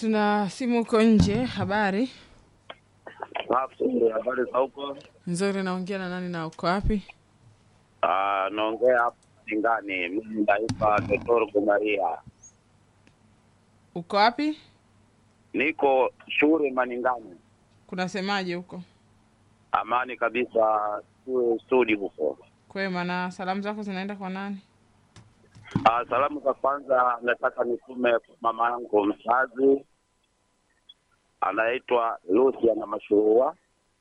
tuna simu huko nje. Habari Safi, habari za huko? nzuri. Naongea na nani na uko wapi? Ah, naongea hapa Singani. Mimi naitwa Dr. Gumaria, Uko wapi? niko shule Maningani. Kunasemaje huko? Amani kabisa, shule studi huko. Kwema. Na salamu zako zinaenda kwa nani? Ah, salamu za kwanza nataka nitume kwa mama yangu mzazi anaitwa Lucia na Mashurua,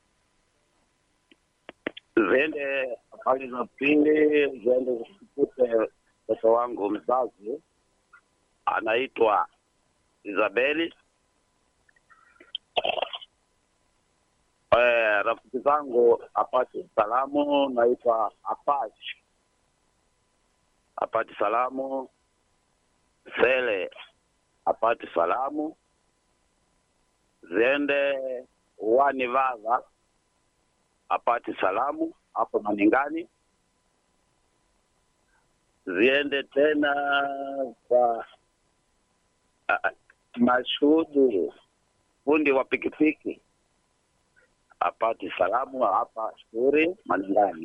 ziende hali za pili ziende zisikute mtoto wangu mzazi anaitwa Isabeli. Eh, rafiki zangu apate salamu, naitwa Apache apate salamu, Sele apate salamu, ziende wani Vaga apate salamu hapo Maningani, ziende tena kwa uh, Mashudu fundi wa pikipiki apate salamu hapa Shuri Maningani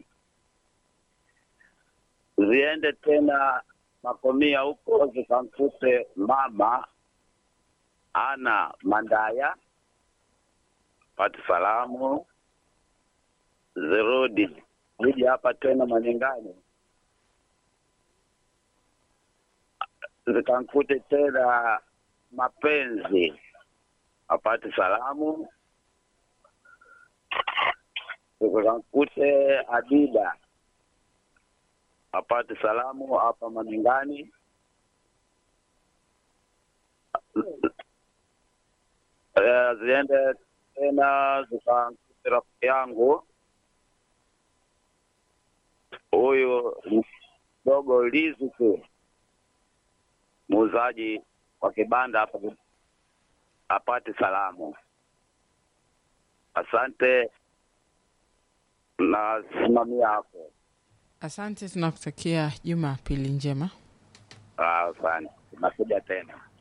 ziende tena Makomia huko zikamkute mama ana Mandaya pate salamu, zirudi ziji hapa tena Maningani zikankute tena mapenzi apate salamu, zikankute Adida apate salamu hapa Maningani. Eh, ziende tena zikankute rafiki yangu huyu dogo Lizuku, muuzaji wa kibanda hapa, apate salamu. Asante na simamia hapo. Asante, tunakutakia Jumapili njema. Ah, Asante, nakuja tena.